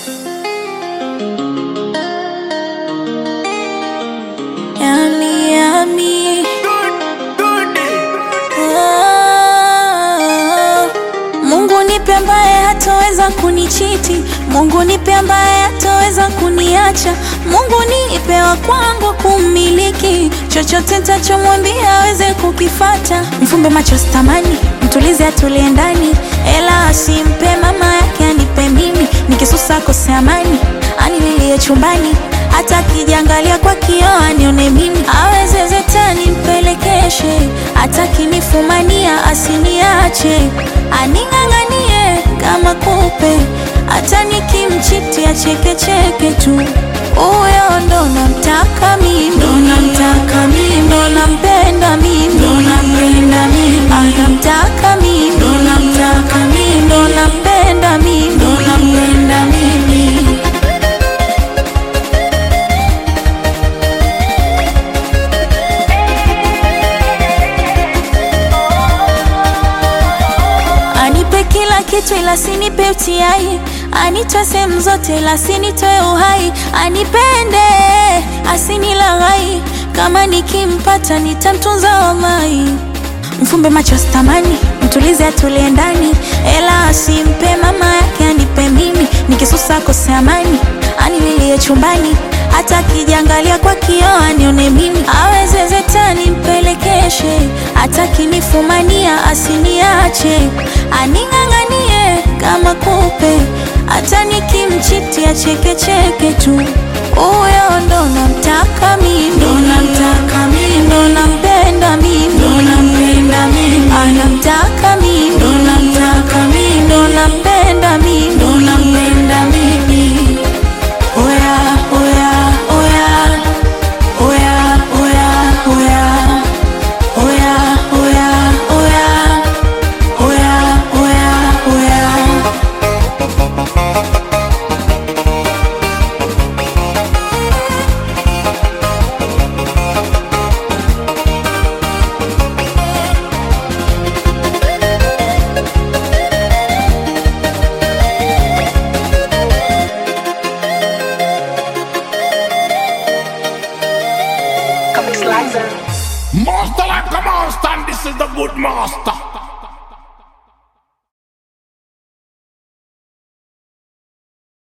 Yani yami oh, Mungu nipe ambaye hataweza kunichiti, Mungu nipe ambaye hataweza kuniacha, Mungu nipe wa kwangu kummiliki, chochote nitachomwambia aweze kukifata. Mfumbe macho sitamani, mtulize atulie ndani, ela asimpe mama yake anipe mimi, nikisusa kose amani, anililie chumbani hata akijiangalia kwa kioo anione mimi, aweze zetani mpelekeshe, hata kinifumania asiniache, aning'ang'anie kama kupe, hata nikimchiti achekecheke tu. Huyo ndo namtaka mimi, ndo namtaka mimi, ndo nampenda mimi, ndo nampenda mimi, anamtaka mimi, ndo namtaka mimi, ndo nampenda mimi, ndo nampenda mimi. Anipe kila kitu ila sinipe utiai, anitoe sehemu zote ila sinitoe uhai, anipende asinilaghai, kama nikimpata nitamtunza wallahi. Mfumbe macho sitamani, mtulize atulie ndani, ela asimpe mama yake anipe mimi, nikisusa kose amani, anililie chumbani hata akijiangalia kwa kioo anione mimi, aweze zetani mpelekeshe, hata kinifumania asiniache, aning'ang'anie kama kupe, hata nikimchiti achekecheke tu. Huyo ndo namtaka mimi, ndo namtaka mimi, ndo nampenda mimi, ndo nampenda mimi, anamtaka mimi, ndo namtaka mimi, ndo nampenda mimi, ndo nampenda mimi. Oya, oya, oya, oya, oya, oya, oya, oya, oya, oya, oya, oya. Master like a monster, and this is the good master.